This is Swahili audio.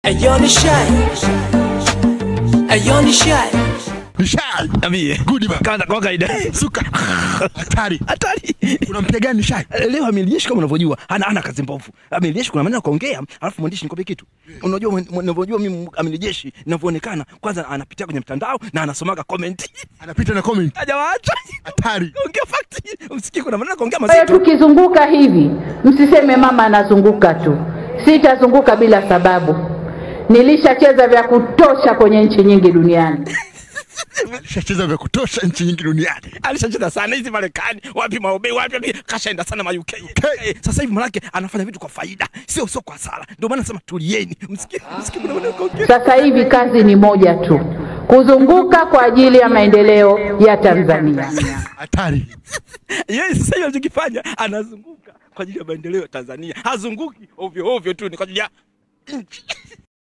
Ayo ni shy. Ayo ni shy. Nishai. Niambie. Good man. Kama kwa kawaida. Suka. Hatari. Hatari. Unampiga gani Nishai? Leo amilijeshi kama unavyojua hana hana kazi mbovu. Amilijeshi kuna maneno ya kuongea, alafu mwandishi nikwambie kitu. Unajua mwen- unavyojua mimi amilijeshi ninavyoonekana, kwanza anapitia kwenye mtandao na anasomaga comment. Anapita na comment. Hajawaacha. Hatari. Ongea fact. Msikii kuna maneno ya kuongea Kwa hiyo mazito. tukizunguka hivi, msiseme mama anazunguka tu. Sitazunguka bila sababu. Nilishacheza vya kutosha kwenye nchi nyingi duniani. Shacheza vya kutosha nchi nyingi duniani. Alishacheza sana hizi Marekani, wapi maobe, wapi wapi, kashaenda sana ma UK. Eh, Sasa hivi manake anafanya vitu kwa faida, sio sio kwa hasara. Ndio maana nasema tulieni. Msikii msikii kuna maneno ya kuongea. Sasa hivi kazi ni moja tu, kuzunguka kwa ajili ya maendeleo ya Tanzania. Hatari. Yeye sasa hivi anachokifanya anazunguka kwa ajili ya maendeleo ya Tanzania. Hazunguki ovyo ovyo tu, ni kwa ajili ya nchi.